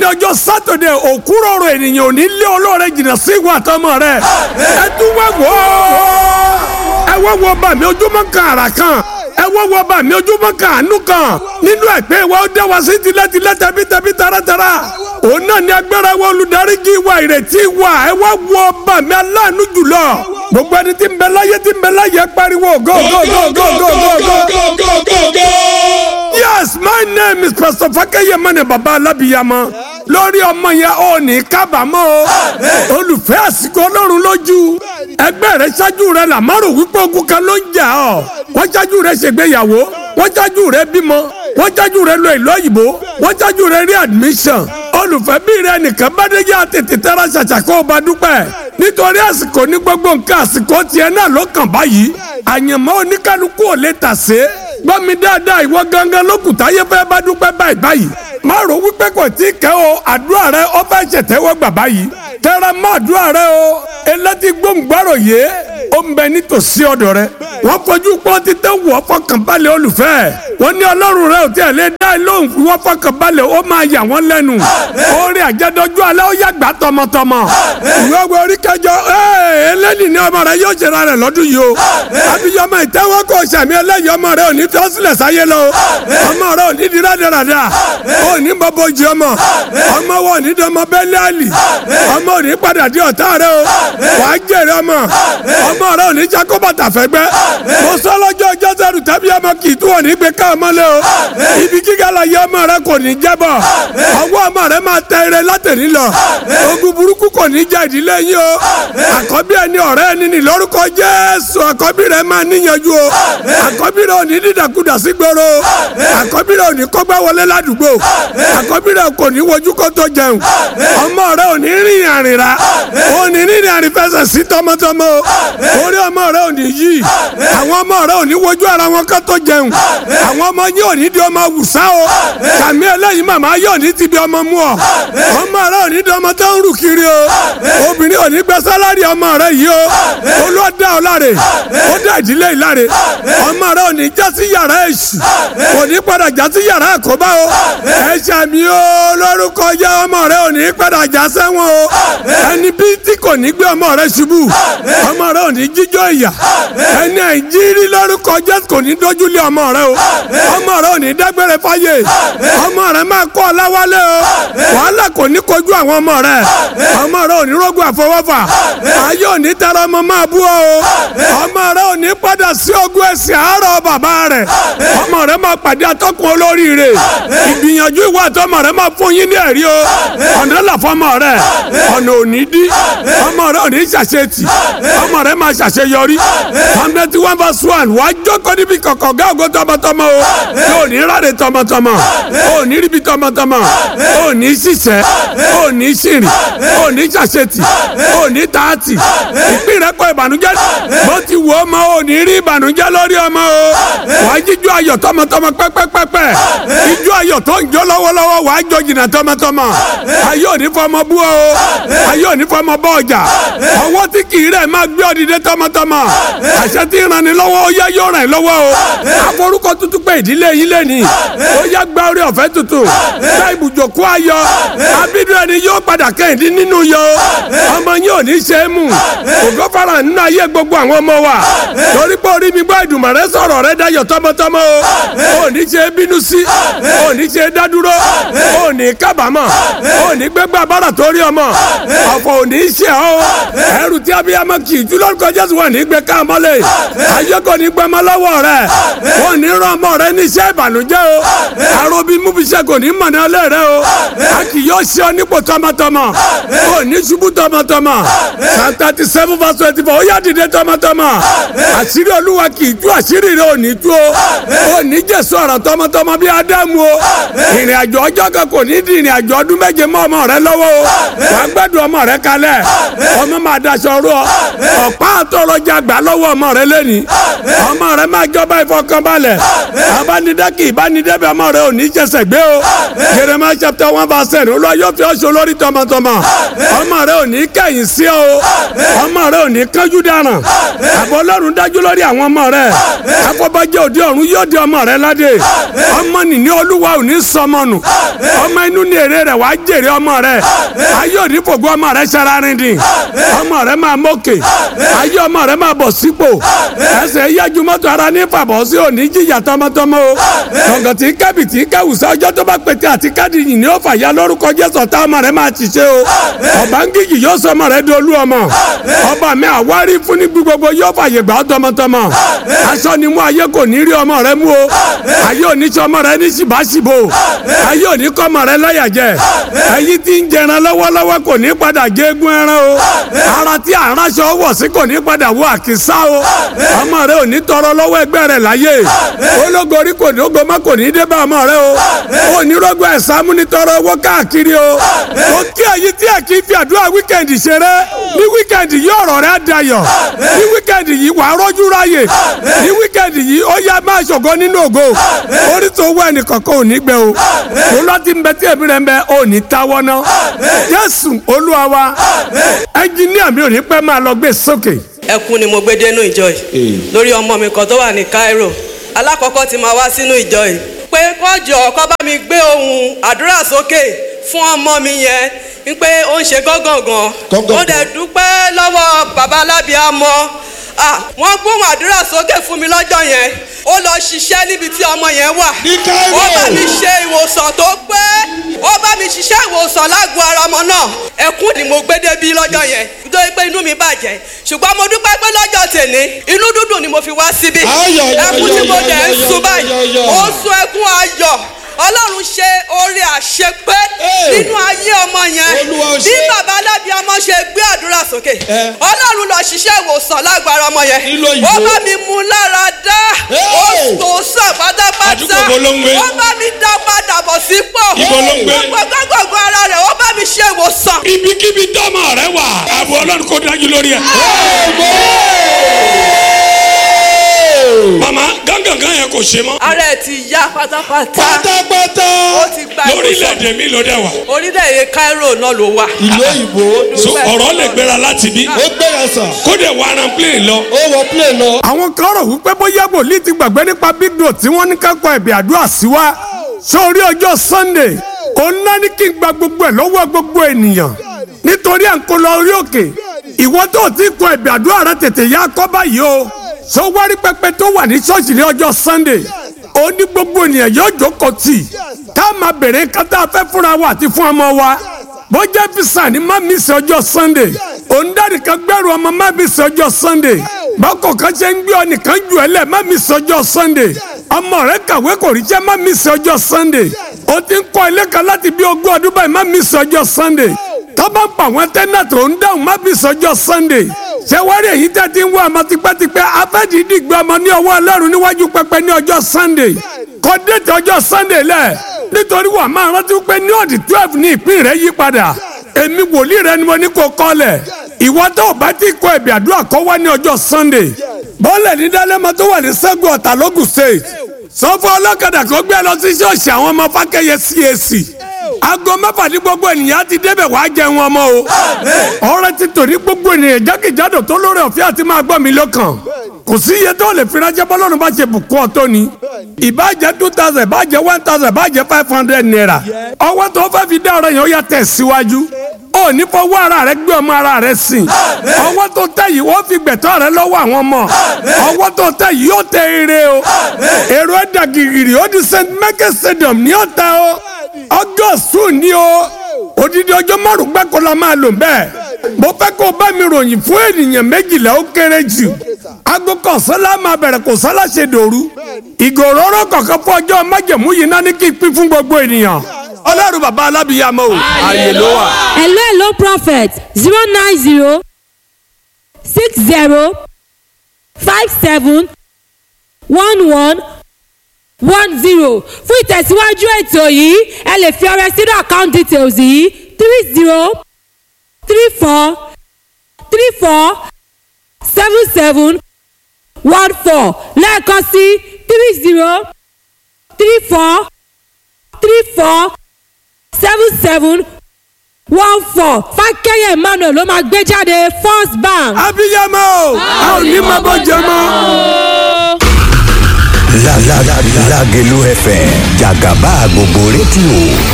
ní ọjọ́ sátọ̀dẹ̀ òkúrọ̀rọ̀ ènìyàn ò ní lé olóore jìnnà sí ìwà àtọmọ rẹ̀ ẹ tún wá wò ó ẹ wá wo bá mi ojúmọ́ kan àrà kan ẹ wá wo bá mi ojúmọ́ kan àánú kan nínú ẹ̀pẹ́ wa ó dá wa sí tilẹ̀tilẹ̀ tẹ̀bítẹ̀bí taratara òun náà ní agbára wa olùdarí kí wa ìrètí wa ẹ wá wo bá mi aláàánú jùlọ gbogbo ẹni tí ń bẹ láyé tí ń bẹ láyé pariwo go go go go go go go. yes my name is pastor fakeye mane baba alabiyama lórí ọmọ yẹn ò ní kábàámọ̀ o olùfẹ́ àsìkò ọlọ́run lójú ẹgbẹ́ rẹ ṣáájú rẹ làmárò wípé ogun kan ló ń jà ọ́ wọ́n ṣáájú rẹ ṣègbéyàwó wọ́n ṣáájú rẹ bímọ wọ́n ṣáájú rẹ lọ ìlú òyìnbó wọ́n ṣáájú rẹ rí admission olùfẹ́ bí rẹ nìkan bá dé yá tètè tẹ́ra ṣàṣà kó o bá dúpẹ́ nítorí àsìkò ní gbogbo nǹkan àsìkò tiẹ̀ náà ló kàn báyìí àyànmọ́ oníkálukú ò lè tàsé gbọ́ mi dáadáa ìwọ gangan lókùtà yẹ fẹ́ bá dúpẹ́ báyìí báyìí má rò wípé kò tí kẹ́ o àdúrà rẹ ọ fẹ́ ṣètẹ́wọ́ gbà báyìí tẹ́ra má àdúrà rẹ o elétí gbóngbàrò yé ó ń bẹ nítòsí ọ̀dọ̀ rẹ wọ́n fojú pọ́n títẹ́ wọ́ fọkànbalẹ̀ olùfẹ́ wọ́n ní ọlọ́run rẹ ò tí ẹ̀ lé dá lóhùn fún wọ́n fọkànbalẹ̀ ó máa yà wọ́n lẹ́nu orí àjẹdọ́jú alẹ́ ó yàgbá tọmọtọmọ ìwé ọgbẹ́ orí kẹjọ ẹlẹ́ni ní ọmọ rẹ yóò ṣe ra rẹ lọ́dún yìí o abiyamọ ìtẹ́wọ́ kò sàmì ẹlẹ́yìí ọmọ rẹ ò ní fi ọ́sílẹ̀ sáyé lọ ọmọ rẹ ò ní di rádaràda ò ní bọ́bọ́ jí ọmọ ọmọ wọn ò ní dọmọ bẹ́ẹ̀lì àlì ọmọ ò ní padà di ọ̀tá rẹ o wàá jèrè ọmọ ọmọ rẹ ò ní jákó bàtà fẹ́gbẹ́ mo sọ lọ́jọ́ jọ́sẹ̀rù tẹ́bí ọmọ kì í tún ò ní gbé ká ọmọ lé o ibi gíga la yẹ ọmọ rẹ kò ní jẹ́bọ̀ ọwọ́ ọmọ rẹ máa tẹ ire látẹ̀ní lọ ogun burúkú kò ní jẹ́ ìdílé yín o àkọ́bí ẹni ọ̀rẹ́ ẹni ní lórúkọ Jésù àkọ́bí rẹ máa níyanjú o àkọ́bí rẹ ò ní dídàkudà sí gbòòrò àkọ́bí rẹ ò ní kọ́gbá wọlé ládùúgbò àkọ́bí rẹ kò ní wojú kó tó jẹun ọmọ rẹ ò ní rìn àrìnrà ò ní rìn àrìn fẹsẹ̀ sí tọmọtọmọ orí ọmọ rẹ ò ní yí àwọn ọmọ rẹ ò ní wojú ara wọn kó tó jẹun àwọn ọmọ yín ò ní di ọmọ wùsá o kàmí eléyìí màmá yóò ní ti bí ọmọ mú ọ ọmọ rẹ ò ní di ọmọ tó ń rù kiri o obìnrin ò ní gbẹ sálárì ọmọ rẹ yìí o olóòdà ọláre ó dá ìdílé ìláre ọmọ rẹ ò ní já sí yàrá èṣù kò ní padà já sí yàrá àkóbá o ẹ ṣàmì o lórúkọ jẹ ọmọ rẹ ò ní padà já sẹ́wọ̀n o ẹni bí tí kò ní gbé ọmọ rẹ ṣubú ọmọ rẹ ò ní jíjó ìyà ẹni àìjírí lórúkọ jẹ kò ní dójúlé ọmọ rẹ o ọmọ rẹ ò ní dágbére fáyé ọmọ rẹ máa kọ́ ọláwálé o wàhálà kò ní kojú àwọn ọmọ rẹ ọmọ rẹ ò ní rógùn àfọwọ́fà ayé ò ní tara ọmọ máa bú ọ ọmọ rẹ ò ní padà sí ogún ẹsẹ̀ àárọ̀ bàbá rẹ ọmọ rẹ máa pàdé atọ́kùn olóríire ìgbìyànjú ìwà àtọmọ rẹ máa fún yín ní ẹ̀rí o ọ̀nà là fọmọ rẹ ọ̀nà ò ní dí ọmọ rẹ ò ní ṣàṣetì ọmọ rẹ máa ṣàṣeyọrí hundred one verse one wàá jókòó níbi kọ̀kọ̀ gá ògo tọmọtọmọ o yóò ní ráre tọmọtọmọ ò ní ríbi tọmọtọmọ ò ní ṣiṣẹ́ ò ní ṣìrìn ò ní ṣàṣetì ò ní tààtì ìpín rẹ kọ ìbànújẹ́ bó ti wù ọmọ ò ní rí ìbànújẹ́ lórí ọmọ o wàá jíjó ayọ̀ tọmọtọmọ pẹ́pẹ́pẹ́pẹ́ ijó ayọ̀ tó ń jó lọ́wọ́lọ́wọ́ wàá jó jìnnà tọmọtọmọ ayé ò ní fọmọ bú o ayé ò ní fọmọ bọ ọjà ọwọ́ tí kì í rẹ̀ máa gbé ọdìdẹ tọmọtọmọ àṣẹ tí ń ranni lọ́wọ́ ó yá yóò ràn lọ́wọ́ o àforúkọ tuntun pé ìdílé yín lẹ́ni ó yá gba orí ọ̀fẹ́ tuntun gba ibùjókòó ayọ̀ abídùn ẹni yóò padà kẹ́hìndín nínú yọ ọmọ yín ò ní ṣe é mú ògo fara nínú ayé gbogbo àwọn ọmọ wa torí pé orí mi gbọ́ ìdùnmọ̀ rẹ sọ̀rọ̀ rẹ dayọ̀ tọmọtọmọ o ò ní ṣe é bínú sí ò ní ṣe é dádúró ò ní kábàámọ̀ ò ní gbégbá bára torí ọmọ ọ̀fọ̀ ò ní ṣe ọ́ ẹrù tí abiyamọ kì í jù lórúkọ Jésù wọn ní gbé ká mọ́lẹ̀ ayé kò ní gbẹmọ lọ́wọ́ rẹ wọn ní rán ọmọ rẹ níṣẹ́ ìbànújẹ́ o àròbí múbiṣẹ́ kò ní mọ̀nà ọlẹ́ rẹ o a kì yóò ṣe ọ nípò tọmọtọmọ ò ní ṣubú tọmọtọmọ psalm thirty seven verse twenty four ó yá dìde tọmọtọmọ àṣírí olúwa kì í tú àṣírí rẹ ò ní tú o ò ní jésù ọ̀rọ̀ tọmọtọmọ bí ádámù o ìrìn àjò ọjọ́ kan kò ní di ìrìn àjò ọdún méje mọ́ ọmọ rẹ lọ́wọ́ o wà á gbẹ́dùn ọmọ rẹ kalẹ̀ ọmọ máa daṣọ rú ọ ọ̀pá àtọ̀rọ̀jà gbà lọ́wọ́ ọmọ rẹ lẹ́ni ọmọ rẹ máa jọba ìfọkànbalẹ̀ abánidẹ́kì ìbánidẹ́bẹ̀ ọmọ rẹ ò ní jẹsẹ̀ gbé o Jeremiah chapter one verse ten olúwa yóò fi ọṣọ so lórí tọmọtọmọ ọmọ rẹ ò ní kẹ̀yìn sí ọ ọmọ rẹ ò ní kánjú dáràn àbọ̀ ọlọ́run dájú lórí àwọn ọmọ rẹ afọbajẹ òde ọ̀run yóò di ọmọ rẹ ládé ọmọ nìní olúwa ò ní sọmọ nù ọmọ inú ní èrè rẹ wàá jèrè ọmọ rẹ ayé òní fògbó ọmọ rẹ sararin dín ọmọ rẹ máa mókè ayé ọmọ rẹ máa bọ̀ sípò ẹsẹ̀ yájú mọ́tò ara ní fàbọ̀ sí òní jìyà tọmọtọmọ o gbọ̀ngàn tí kábì tí káwùsọ ọjọ́ tó bá pété àti káàdì yìí ni ó fàyà lórúkọ jésù ọ̀tá ọmọ rẹ máa ti ṣe o ọba ń gíjì yóò sọ ọmọ rẹ di olú ọmọ ọba mi àwárí fún ní gbogbo yóò fàyè gbà ọ́ tọmọtọmọ aṣọ ni mú ayé kò ní rí ọmọ rẹ mú o ayé òní sọ ọmọ rẹ ní ṣìbáṣìbò ayé òní kọ́ ọmọ rẹ lọ́yà jẹ ẹyin tí ń jẹran lọ́wọ́lọ́wọ́ kò ní padà gégún ẹran o ara tí àránṣọ wọ̀ sí kò ní padà wọ àkísà o ọmọ rẹ ò ní tọrọ lọ́wọ́ ẹgbẹ́ rẹ láyé ológorí kò ní ogo má kò ní dé bá ọmọ rẹ o ò ní rọgbọ ẹ̀sán múnitọ́rọ owó káàkiri o ó kí ẹyin tí ẹ kì í fi àdúrà wíkẹ̀ndì ṣeré ní wíkẹ̀ndì yìí ọ̀rọ̀ rẹ dayọ̀ ní wíkẹ̀ndì yìí wàá rọ́jú ráyè ní wíkẹ̀ndì yìí ó yá máa ṣògo nínú ògo orí tó wọ ẹnìkankan ò ní gbẹ o tó lọ́tí ń bẹ tí èmi rẹ̀ ń bẹ ò ní táwọ́ ná Jésù Olúwa wa ẹnjìníà mi ò ní pẹ́ máa lọ gbé sókè. ẹkún ni mo gbé dénú ìjọ yìí lórí ọmọ mi kan tó wà ní Cairo alákọ̀ọ́kọ́ tí máa wá sínú ìjọ yìí pé kọ́jọ kọ́ bá mi gbé ohun àdúrà sókè fún ọmọ mi yẹn wípé ó ń ṣe gángangan ó dẹ̀ dúpẹ́ lọ́wọ́ bàbá alábìámọ́ ah wọ́n gbóhùn àdúrà sókè fún mi lọ́jọ́ yẹn ó lọ ṣiṣẹ́ níbi tí ọmọ yẹn wà Ní Cairo. ó bá mi ṣe ìwòsàn tó pé ó bá mi ṣiṣẹ́ ìwòsàn lágbo ara ọmọ náà ẹkún ni mo gbé débi lọ́jọ́ yẹn nítorí pé inú mi bàjẹ́ ṣùgbọ́n mo dúpẹ́ pé lọ́jọ́ tèmi inú dúdùn ni mo fi wá síbí Ayọ̀, ayọ̀, ẹkún tí mo ayọ̀, dẹ̀ ń ayọ̀, sun ayọ̀, báyìí ayọ̀. ó sun ẹkún ayọ̀ ọlọ́run ṣe oore àṣepé Hey. nínú ayé ọmọ yẹn Olúwa ó bí ṣe. bàbá alábíàmọ ṣe gbé àdúrà sókè Eh. ọlọ́run lọ ṣiṣẹ́ ìwòsàn lágbára ọmọ yẹn Nílò òyìnbó. ó bá mi mú lára dá Hey. ó tó sàn pátápátá Àdúgbò wo ló ń gbé? ó bá mi dá padà bọ̀ sípò Ibo ló ń gbé? gbogbo gbogbo ara rẹ̀ ó bá mi ṣe ìwòsàn. ibikíbi tọ́mọ rẹ wà àbò ọlọ́run kò dájú lórí ẹ̀. mama gángangan yẹn kò ṣe mọ́. ara ẹ̀ ti yá pátápátá pátápátá ó ti gba ìwòsàn lórílẹ̀‐èdè mi ló dẹ̀ wà. orílẹ̀-èdè Cairo náà ló wà. ìlú òyìnbó so ọ̀rọ̀ lè gbéra láti bí. ó gbéra sàn kó dẹ̀ wà rán plane lọ. ó wọ plane lọ. àwọn kan rò wípé bóyá wòlíì ti gbàgbé nípa big note tí wọ́n ní ká kọ ẹ̀bì àdúrà sí wa sórí ọjọ́ sunday òun náà ní kí n gba gbogbo ẹ̀ lọ́wọ́ gbogbo ènìyàn nítorí à ń kó lọ orí òkè ìwọ tó o ti kọ ẹ̀bì àdúrà rẹ tètè yá kọ́ báyìí o sọ wárí pẹpẹ tó wà ní ṣọ́ọ̀ṣì ní ọjọ́ sunday ó ní gbogbo ènìyàn yóò jókòó tì tá a máa bèrè kátà fẹ́ fúnra wa àti fún ọmọ wa bó jẹ́ fisa ni má mi sí ọjọ́ sunday òǹdarí kan gbẹ́rù ọmọ má mi sí ọjọ́ sunday bákò kan ṣe ń gbé ọ nìkan jù ẹ lẹ̀ má mi sí ọjọ́ sunday ọmọ rẹ kàwé kò rí jẹ́ má mi sí ọjọ́ sunday o ti ń kọ́ ilé kan láti bí ogún ọdún báyìí má mi sí ọjọ́ sunday tọ́ba ń pa àwọn tẹ́nà tó ń dáhùn má mi sí ọjọ́ sunday ṣé wá rí èyí tẹ́ ti ń wá ọmọ tipẹ́tipẹ́ afẹ́dídì gbé ọmọ ní ọwọ́ ọlọ́run níwájú pẹpẹ ní ọjọ́ sunday kọ́ déètì ọjọ́ sunday lẹ̀ nítorí wà máa rántí pé ní ọ̀dì twelve ní ìpín rẹ̀ yí padà èmi wòlíì rẹ ni mo ní kó kọ́lẹ̀ ìwọ tó o bá ti kọ ẹ̀bì àdúrà kọ́ wá ní ọjọ́ sunday bọ́ọ̀lẹ̀ ní dálẹ́mọ tó wà ní sẹ́gun ọ̀tà lógùn state sọ fún ọlọ́kadà kó gbé lọ sí ṣọ́ọ̀ṣì àwọn ọmọ fákẹ́yẹ cac aago mẹ́fà ní gbogbo ènìyàn ti débẹ̀ wàá jẹun ọmọ o ọ̀rẹ́ ti tò ní gbogbo ènìyàn jákèjádò tó lórí ọ̀fẹ́ àti máa gbọ́ mi lọ́kàn kò sí iye tó lè fi ránṣẹ́ bọ́lọ́run bá ṣe bùkún ọ tó ni ìbàjẹ́ two thousand ìbàjẹ́ one thousand ìbàjẹ́ five hundred naira ọwọ́ tó fẹ́ fi dá ọ̀rọ̀ yẹn ó yà tẹ̀ síwájú ó ní fọwọ́ ara rẹ gbé ọmọ ara rẹ sìn ọwọ́ tó tẹ̀ yìí wọ́n fi gbẹ̀tọ́ rẹ lọ́wọ́ àwọn ọmọ ọwọ́ tó tẹ̀ yìí yóò tẹ ire o èrò ẹ̀dà gìrì ó di st michael stadium ní ọ̀tá o ọgọ́sù ni o odidi ọjọ́ márùn gbáko la máa lò bẹ́ẹ̀ mo fẹ́ kó o bá mi ròyìn fún ènìyàn méjìlá ó kéré jù aago kọ̀sánlá máa bẹ̀rẹ̀ kò sálá ṣe dòru ìgòròrò kọ̀ọ̀kan fún ọjọ́ májèmú yìí náà ní kí n pín fún gbogbo ènìyàn ọlọ́run bàbá alábìyàmọ́ o ààyè ló wà. hello hello prophet zero nine zero six zero five seven one one one zero fún ìtẹ̀síwájú ètò yìí ẹ lè fi ọrẹ sínú account details yìí three zero three four three four seven seven one four lẹ́ẹ̀kan sí three zero three four three four seven seven one four fákẹ́yẹ̀ emmanuel ló máa gbé jáde first bank. abiyamọ a ò ní máa bọ́ jẹ mọ́. La la la Lagelu FM Jagaba gbogbo rédíò